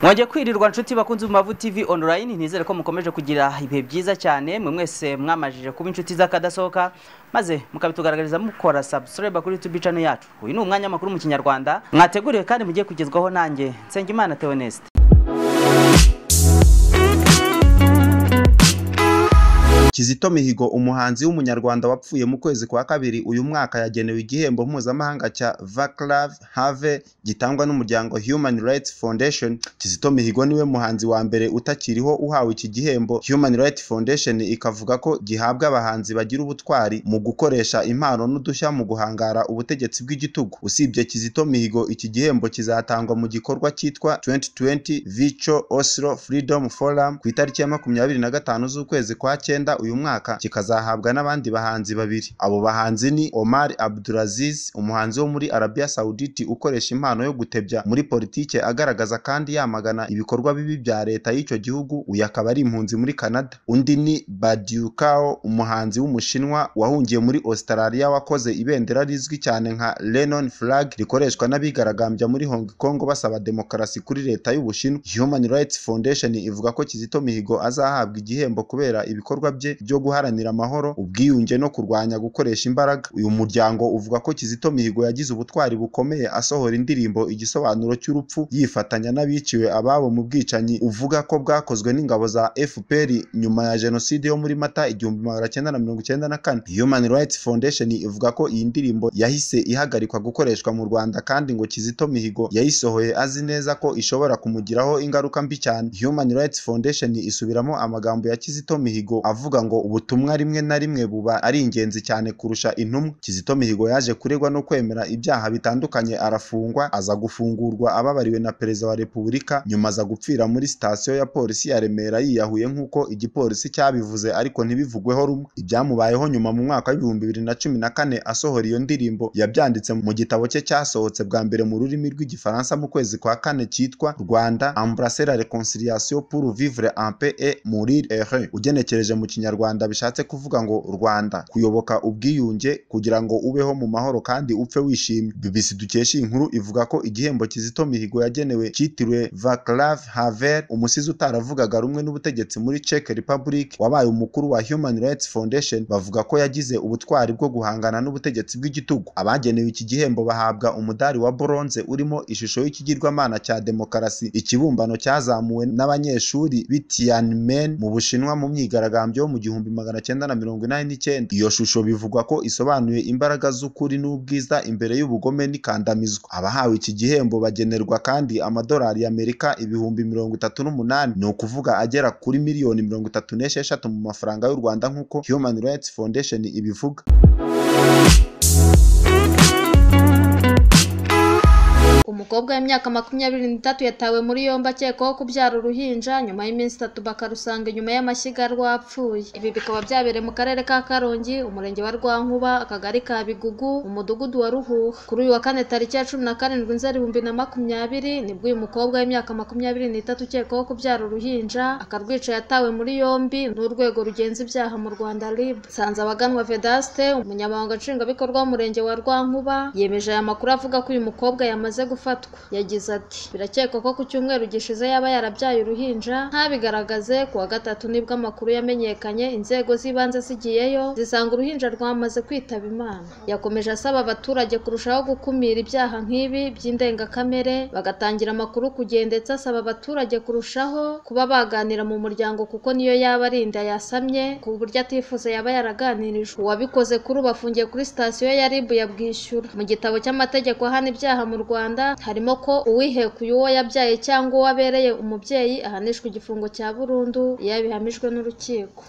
mwajya kwirirwa nshuti bakunze mu mavu tv online ntizere ko mukomeje kugira ibihe byiza cyane mwe mwese mwamajije kuba inshuti z'akadasohoka maze mukabitugaragariza mukora subscribe kuri youtube channel yacu uyu ni umwanya makuru mu kinyarwanda mwateguriwe kandi mugiye kugezwaho nanjye nsengimana theoneste Kizito Mihigo umuhanzi w'umunyarwanda wapfuye mu kwezi kwa kabiri uyu mwaka yagenewe igihembo mpuzamahanga cya Vaclav Have gitangwa n'umuryango Human Rights Foundation. Kizito Mihigo niwe muhanzi wa mbere utakiriho uhawe iki gihembo. Human Rights Foundation ikavuga ko gihabwa abahanzi bagira ubutwari mu gukoresha impano n'udushya mu guhangara ubutegetsi bw'igitugu. Usibye Kizito Mihigo iki gihembo kizatangwa mu gikorwa cyitwa 2020 Virtual Oslo Freedom Forum ku itariki ya makumyabiri na gatanu z'ukwezi kwa cyenda uyu mwaka kikazahabwa n'abandi bahanzi babiri abo bahanzi ni Omar Abdulaziz umuhanzi wo muri Arabia Saudite ukoresha impano yo gutebya muri politike agaragaza kandi yamagana ibikorwa bibi bya leta y'icyo gihugu uyu akaba ari impunzi muri Canada undi ni Badiukao umuhanzi w'umushinwa wahungiye muri Australia wakoze ibendera rizwi cyane nka Lennon flag rikoreshwa n'abigaragambya muri Hong Kong basaba demokarasi kuri leta y'Ubushinwa Human Rights Foundation ivuga ko Kizito Mihigo azahabwa igihembo kubera ibikorwa bye byo guharanira amahoro ubwiyunge no kurwanya gukoresha imbaraga uyu muryango uvuga ko Kizito Mihigo yagize ubutwari bukomeye asohora indirimbo igisobanuro cy'urupfu yifatanya n'abiciwe ababo mu bwicanyi uvuga ko bwakozwe n'ingabo za FPR nyuma ya jenoside yo muri Mata igihumbi magana cyenda na mirongo icyenda na kane Human Rights Foundation ivuga ko iyi ndirimbo yahise ihagarikwa gukoreshwa mu Rwanda kandi ngo Kizito Mihigo yayisohoye azi neza ko ishobora kumugiraho ingaruka mbi cyane Human Rights Foundation isubiramo amagambo ya Kizito Mihigo avuga ngo ubutumwa rimwe na rimwe buba ari ingenzi cyane kurusha intumwa Kizito Mihigo yaje kuregwa no kwemera ibyaha bitandukanye arafungwa aza gufungurwa ababariwe na perezida wa repubulika nyuma aza gupfira muri sitasiyo ya polisi ya Remera yiyahuye nk'uko igipolisi cyabivuze ariko ntibivugweho rumwe ibyamubayeho nyuma mu mwaka w'ibihumbi bibiri na cumi na kane asohora iyo ndirimbo yabyanditse mu gitabo cye cyasohotse bwa mbere mu rurimi rw'igifaransa mu kwezi kwa kane cyitwa Rwanda embrasser la réconciliation pour vivre en paix et mourir heureux ugenekereje mu kinyarwanda kinyarwanda bishatse kuvuga ngo Rwanda kuyoboka ubwiyunge kugira ngo ubeho mu mahoro kandi upfe wishimye BBC dukesha inkuru ivuga ko igihembo Kizito Mihigo yagenewe cyitiriwe Vaclav Havel umusizi utaravugaga rumwe n'ubutegetsi muri Czech Republic wabaye umukuru wa Human Rights Foundation bavuga ko yagize ubutwari bwo guhangana n'ubutegetsi bw'igitugu abagenewe iki gihembo bahabwa umudari wa bronze urimo ishusho y'ikigirwamana cya demokarasi ikibumbano cyazamuwe n'abanyeshuri b'Tiananmen mu Bushinwa mu myigaragambyo yo mu igihumbi magana cyenda na mirongo inani n'icyenda iyo shusho bivugwa ko isobanuye imbaraga z'ukuri n'ubwiza imbere y'ubugome n'ikandamizwa abahawe iki gihembo bagenerwa kandi amadolari y'amerika ibihumbi mirongo itatu n'umunani ni ukuvuga agera kuri miliyoni mirongo itatu n'esheshatu mu mafaranga y'u rwanda nk'uko human rights foundation ibivuga umukobwa w'imyaka makumyabiri n'itatu yatawe muri yombi akekwaho kubyara uruhinja nyuma y'iminsi itatu bakarusanga inyuma y'amashyiga rwapfuye ibi bikaba byabereye mu karere ka karongi umurenge wa rwankuba akagari ka bigugu umudugudu wa ruhuha kuri uyu wa kane tariki ya cumi na karindwi nzeri ibihumbi na makumyabiri nibwo uyu mukobwa w'imyaka makumyabiri n'itatu ukekwaho kubyara uruhinja akarwica yatawe muri yombi n'urwego rugenza ibyaha mu rwanda rib sanze abaganwa vedaste umunyamabanga nshingwabikorwa w'umurenge wa rwankuba yemeje aya makuru avuga ko uyu mukobwa yamaze gufata yagize ati birakekwa ko ku cyumweru gishize yaba yarabyaye uruhinja ntabigaragaze kuwa gatatu nibwo amakuru yamenyekanye inzego z'ibanze zigiyeyo zisanga uruhinja rwamaze kwitaba imana yakomeje asaba abaturage kurushaho gukumira ibyaha nk'ibi by'indengakamere bagatangira amakuru ku gihe ndetse asaba abaturage kurushaho kuba baganira mu muryango kuko niyo yaba ari inda yasamye ku buryo atifuza yaba yaraganirijwe uwabikoze kuri ubu afungiye kuri sitasiyo ya ribu ya bwishyura mu gitabo cy'amategeko ahana ibyaha mu rwanda harimo ko uwihekuye uwo yabyaye cyangwa uwo abereye umubyeyi ahanishwa igifungo cya burundu iyo yabihamijwe n'urukiko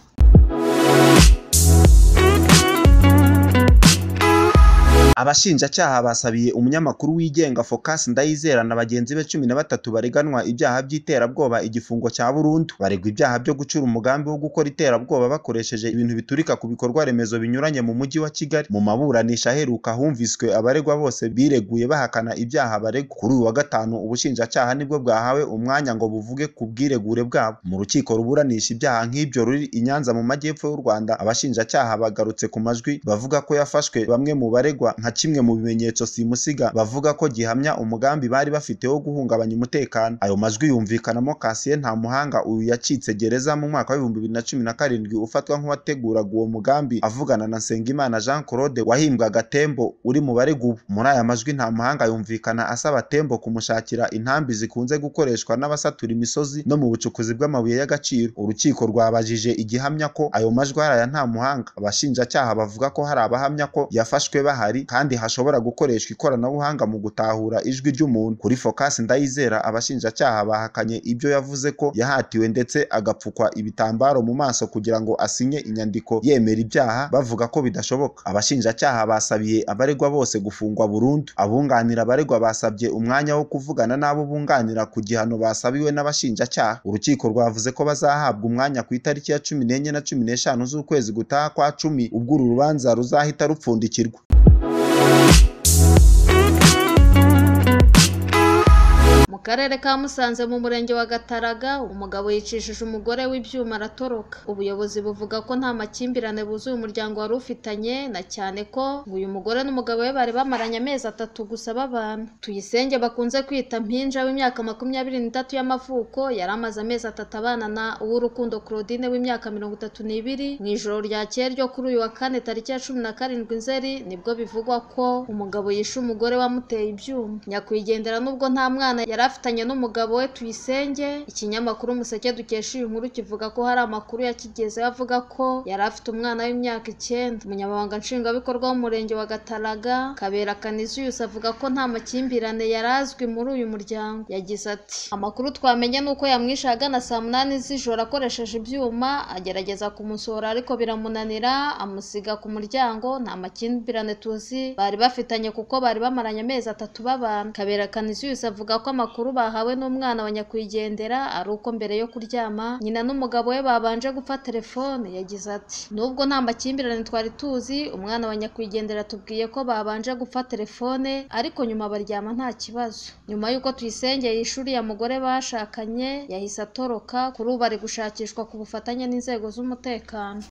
abashinjacyaha basabiye umunyamakuru wigenga Focus Ndayizera na bagenzi be cumi na batatu bareganwa ibyaha by'iterabwoba igifungo cya burundu baregwa ibyaha byo gucura umugambi wo gukora iterabwoba bakoresheje ibintu biturika ku bikorwa remezo binyuranye mu mujyi wa Kigali mu maburanisha aheruka humviswe abaregwa bose bireguye bahakana ibyaha baregwa kuri uyu wa gatanu ubushinjacyaha nibwo bwahawe umwanya ngo buvuge ku bwiregure bwabo mu rukiko ruburanisha ibyaha nk'ibyo ruri i Nyanza mu majyepfo y'u Rwanda abashinjacyaha bagarutse ku majwi bavuga ko yafashwe bamwe mu baregwa nka nka kimwe mu bimenyetso simusiga bavuga ko gihamya umugambi bari bafite wo guhungabanya umutekano ayo majwi yumvikanamo Cassien Ntamuhanga uyu yacitse gereza mu mwaka w'ibihumbi bibiri na cumi na karindwi ufatwa nk'uwateguraga uwo mugambi avugana na Nsengimana Jean Claude wahimbwaga Tembo uri mu baregubu muri aya majwi Ntamuhanga yumvikana asaba Tembo kumushakira intambi zikunze gukoreshwa n'abasatura imisozi no mu bucukuzi bw'amabuye y'agaciro urukiko rwabajije igihamya ko ayo majwi hari aya Ntamuhanga abashinjacyaha bavuga ko hari abahamya ko yafashwe bahari kandi hashobora gukoreshwa ikoranabuhanga mu gutahura ijwi ry'umuntu kuri Focus Ndayizera abashinjacyaha bahakanye ibyo yavuze ko yahatiwe ndetse agapfukwa ibitambaro mu maso kugira ngo asinye inyandiko yemera ibyaha bavuga ko bidashoboka abashinjacyaha basabiye abaregwa bose gufungwa burundu abunganira abaregwa basabye umwanya wo kuvugana n'abo bunganira ku gihano basabiwe n'abashinjacyaha urukiko rwavuze ko bazahabwa umwanya ku itariki ya cumi n'enye na cumi n'eshanu z'ukwezi gutaha kwa cumi ubwo uru rubanza ruzahita rupfundikirwa mu karere ka musanze mu murenge wa gataraga umugabo yicishije umugore w'ibyuma aratoroka ubuyobozi buvuga ko nta makimbirane buzuye umuryango wari ufitanye na cyane ko ngo uyu mugore n'umugabo we bari bamaranye amezi atatu gusa babana tuyisenge bakunze kwita mpinja w'imyaka makumyabiri n'itatu y'amavuko yari amaze amezi atatu abana na uw'urukundo claudine w'imyaka mirongo itatu n'ibiri mu ijoro ryakeye ryo kuri uyu wa kane tariki ya cumi na karindwi nzeri nibwo bivugwa ko umugabo yishe umugore wamuteye ibyuma nyakwigendera nubwo nta mwana yari afitanye n'umugabo we tuyisenge ikinyamakuru umuseke dukesha iyi nkuru kivuga ko hari amakuru yakigezeho avuga ko yari afite umwana w'imyaka icyenda umunyamabanga nshingwabikorwa w'umurenge wa gataraga kabera kaniziyusi avuga ko nta makimbirane yari azwi muri uyu muryango yagize ati amakuru twamenye ni uko yamwishe ahagana saa munani z'ijoro akoresheje ibyuma agerageza kumusohora ariko biramunanira amusiga ku muryango nta makimbirane tuzi bari bafitanye kuko bari bamaranye amezi atatu babana kabera kaniziyusi avuga ko amakuru amakuru bahawe n'umwana wa nyakwigendera ari uko mbere yo kuryama nyina n'umugabo we babanje gupfa telefone yagize ati nubwo nta makimbirane twari tuzi umwana wa nyakwigendera tubwiye ko babanje gupfa telefone ariko nyuma baryama nta kibazo nyuma y'uko tuyisengeye ishuri ya mugore bashakanye yahise atoroka kuri ubu ari gushakishwa ku bufatanye n'inzego z'umutekano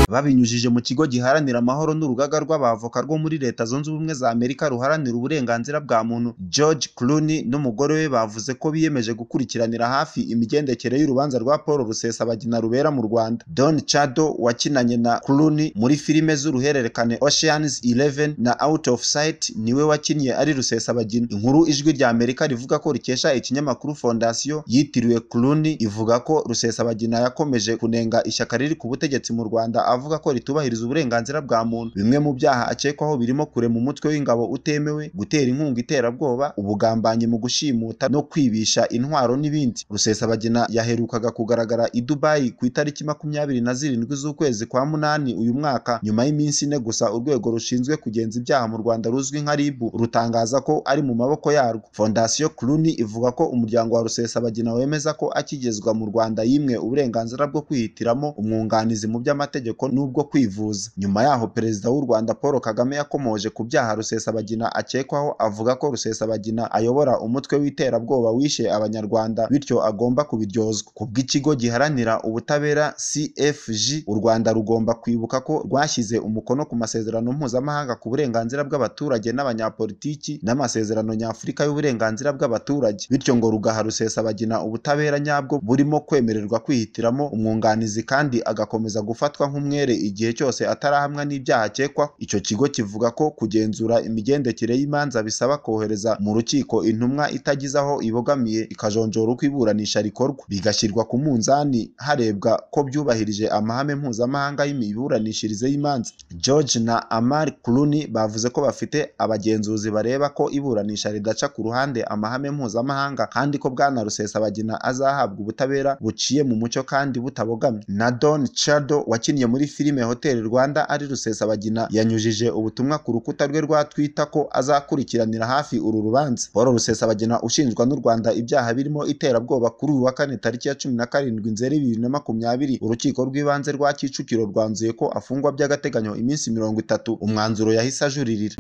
babinyujije mu kigo giharanira amahoro n'urugaga rw'abavoka rwo muri leta zunze ubumwe za amerika ruharanira uburenganzira bwa muntu george clooney n'umugore we bavuze ko biyemeje gukurikiranira hafi imigendekere y'urubanza rwa paul rusesabagina rubera mu rwanda don chado wakinanye na clooney muri filime z'uruhererekane oceans 11 na out of sight niwe wakinnye ari rusesabagina inkuru ijwi rya amerika rivuga ko rikesha ikinyamakuru fondasiyo yitiriwe clooney ivuga ko rusesabagina yakomeje kunenga ishyaka riri ku butegetsi mu rwanda avuga ko ritubahiriza uburenganzira bwa muntu bimwe mu byaha akekwaho birimo kurema umutwe w'ingabo utemewe gutera inkunga iterabwoba ubugambanyi mu gushimuta no kwibisha intwaro n'ibindi rusesabagina yaherukaga kugaragara i dubayi ku itariki makumyabiri na zirindwi z'ukwezi kwa munani uyu mwaka nyuma y'iminsi ine gusa urwego rushinzwe kugenza ibyaha mu rwanda ruzwi nka rib rutangaza ko ari mu maboko yarwo fondasiyo kuruni ivuga ko umuryango wa rusesabagina wemeza ko akigezwa mu rwanda yimwe uburenganzira bwo kwihitiramo umwunganizi mu by'amategeko n'ubwo kwivuza nyuma yaho perezida w'u rwanda paul kagame yakomoje ku byaha rusesabagina akekwaho avuga ko rusesabagina ayobora umutwe w'iterabwoba wishe abanyarwanda bityo agomba kubiryozwa ku bw'ikigo giharanira ubutabera cfg u rwanda rugomba kwibuka ko rwashyize umukono ku masezerano mpuzamahanga ku burenganzira bw'abaturage n'abanyapolitiki n'amasezerano nyafurika y'uburenganzira bw'abaturage bityo ngo rugaha rusesabagina ubutabera nyabwo burimo kwemererwa kwihitiramo umwunganizi kandi agakomeza gufatwa nk'umwe igihe cyose atarahamwa n'ibyaha akekwa icyo kigo kivuga ko kugenzura imigendekere y'imanza bisaba kohereza mu rukiko intumwa itagize aho ibogamiye ikajonjora uko iburanisha rikorwa bigashyirwa ku munzani harebwa ko byubahirije amahame mpuzamahanga y'imiburanishirize y'imanza george na amar kuruni bavuze ko bafite abagenzuzi bareba ko iburanisha ridaca ku ruhande amahame mpuzamahanga kandi ko bwana rusesabagina azahabwa ubutabera buciye mu mucyo kandi butabogamye na don chado wakinnye muri filime Hotel Rwanda ari Rusesabagina yanyujije ubutumwa ku rukuta rwe rwa Twitter ko azakurikiranira hafi uru rubanza Paul Rusesabagina ushinjwa n'u Rwanda ibyaha birimo iterabwoba kuri uyu wa kane tariki ya cumi na karindwi Nzeri bibiri na makumyabiri urukiko rw'ibanze rwa Kicukiro rwanzuye ko afungwa by'agateganyo iminsi mirongo itatu umwanzuro yahise ajuririra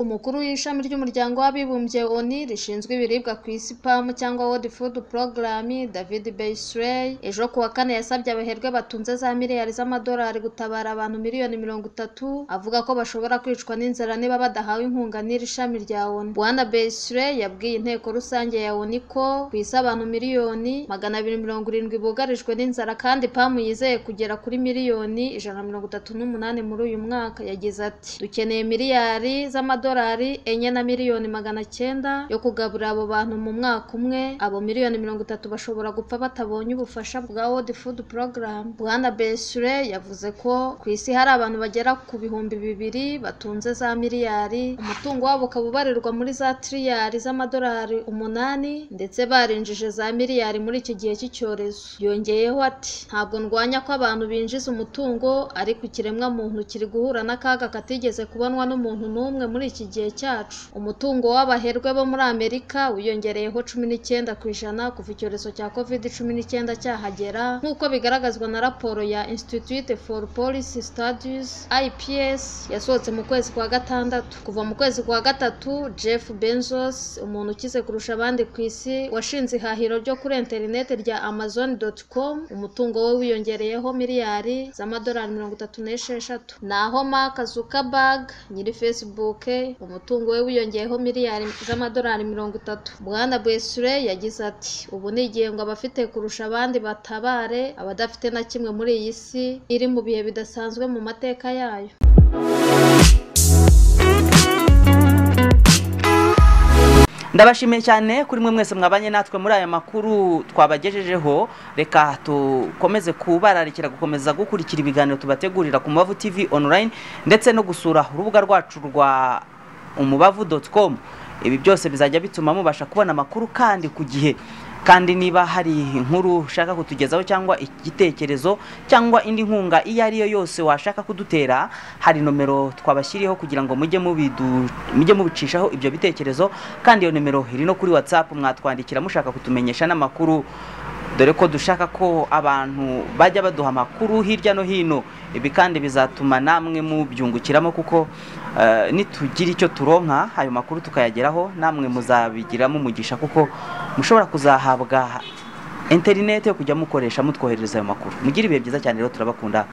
umukuru w'ishami ry'umuryango w'abibumbye oni rishinzwe ibiribwa ku isi pamu cyangwa world food program david beisley ejo ku wa kane yasabye abaherwe batunze za miliyari z'amadolari gutabara abantu miliyoni mirongo itatu avuga ko bashobora kwicwa n'inzara niba badahawe inkunga n'iri shami rya oni bwana beisley yabwiye inteko rusange ya oni ko ku isi abantu miliyoni magana abiri mirongo irindwi bugarijwe n'inzara kandi pamu yizeye kugera kuri miliyoni ijana na mirongo itatu n'umunani muri uyu mwaka yagize ati dukeneye miliyari z'amadolari enye na miliyoni magana cyenda yo kugaburira abo bantu mu mwaka umwe abo miliyoni mirongo itatu bashobora gupfa batabonye ubufasha bwa world food program bwana besure yavuze ko ku isi hari abantu bagera ku bihumbi bibiri batunze za miliyari umutungo wabo ukaba ubarirwa muri za tiriyari z'amadolari umunani ndetse barinjije za miliyari muri iki gihe cy'icyorezo yongeyeho ati ntabwo ndwanya ko abantu binjiza umutungo ariko ikiremwa muntu kiri guhura n'akaga katigeze kubonwa n'umuntu n'umwe muri iki gihe cyacu umutungo w'abaherwe bo muri amerika wiyongereyeho cumi n'icyenda ku ijana kuva icyorezo cya covid cumi n'icyenda cyahagera nk'uko bigaragazwa na raporo ya institute for policy studies ips yasohotse mu kwezi kwa gatandatu kuva mu kwezi kwa gatatu jeff benzos umuntu ukize kurusha abandi ku isi washinze ihahiro ryo kuri interineti rya amazon.com umutungo we wiyongereyeho miliyari z'amadolari mirongo itatu n'esheshatu naho mark zuckerberg nyiri facebook umutungo we wiyongeyeho miliyari z'amadolari mirongo itatu bwana bwesure yagize ati ubu ni igihembwe abafite kurusha abandi batabare abadafite na kimwe muri iyi si iri mu bihe bidasanzwe mu mateka yayo ndabashimiye cyane kuri mwe mwese mwabanye natwe muri aya makuru twabagejejeho reka dukomeze kubararikira gukomeza gukurikira ibiganiro tubategurira ku mubavu tv online ndetse no gusura urubuga rwacu rwa umubavu doti komu ibi byose bizajya bituma mubasha kubona amakuru kandi ku gihe kandi niba hari inkuru ushaka kutugezaho cyangwa igitekerezo cyangwa indi nkunga iyo ari yo yose washaka kudutera hari nomero twabashyiriyeho kugira ngo mujye mubidu- mujye mubicishaho ibyo bitekerezo kandi iyo nomero iri no kuri whatsapp mwatwandikira mushaka kutumenyesha n'amakuru dore ko dushaka ko abantu bajya baduha amakuru hirya no hino ibi kandi bizatuma namwe mubyungukiramo kuko eh, nitugira icyo turonka ayo makuru tukayageraho namwe muzabigiramo umugisha kuko mushobora kuzahabwa interinete yo kujya mukoresha mutwoherereza ayo makuru mugire ibihe byiza cyane rero turabakunda